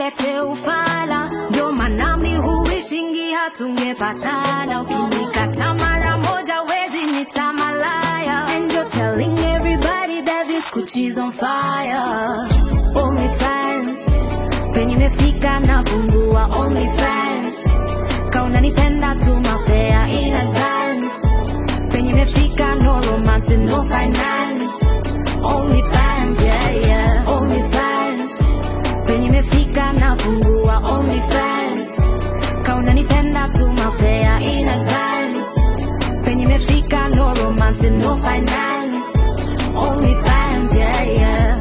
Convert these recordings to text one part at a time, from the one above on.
usilete ufala, ndio maana mi huishingi hatungepatana. Ukinikata mara moja wezi nita malaya, and you're telling everybody that this Gucci's on fire. Only fans penye imefika na fungua only fans, kauna nipenda tuma fare in advance, penye imefika no romance with no finance. Only fans, yeah, yeah. Only fans. Penye imefika na fungua only fans. Kauna nipenda tuma fare in advance. Penye imefika no romance with no finance. Only fans, yeah, yeah.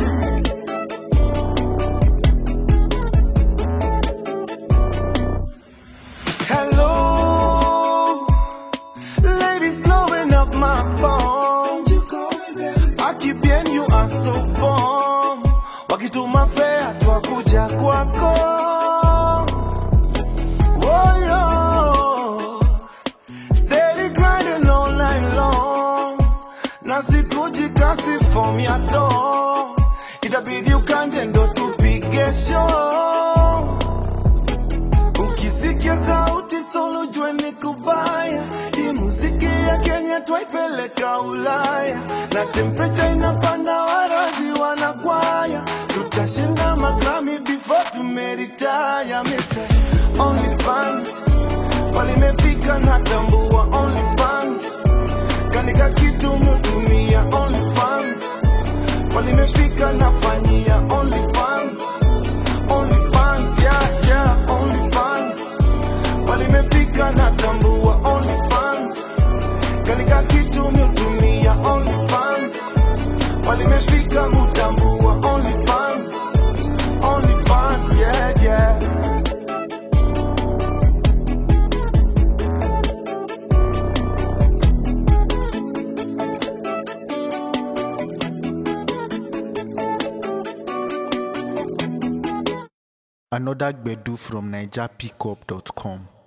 Hello, ladies blowing up my phone. Aki bien, you are so bomb. Wakituma fea twakuja kwako. Oh, yo. Steady grinding all night long. Na sikuji kasi form ya do. Itabidi ukanje ndo tupige show. Ukisikia sauti solo jue ni kubaya. Hii muziki ya Kenya twaipeleka Ulaya, na temperature inapanda, warazi wanakwaya. Tutashinda magrami before tumeritaya. Mise only fans walimefika na tambua only fans kanika kitu mutumia only fans walimefika nafanyia only fans only fans yeah yeah only fans walimefika na tambua only fans kanika kitu mutumia only fans walimefika mutambua only fans only fans yeah yeah Another Gbedu from NigerPickup.com.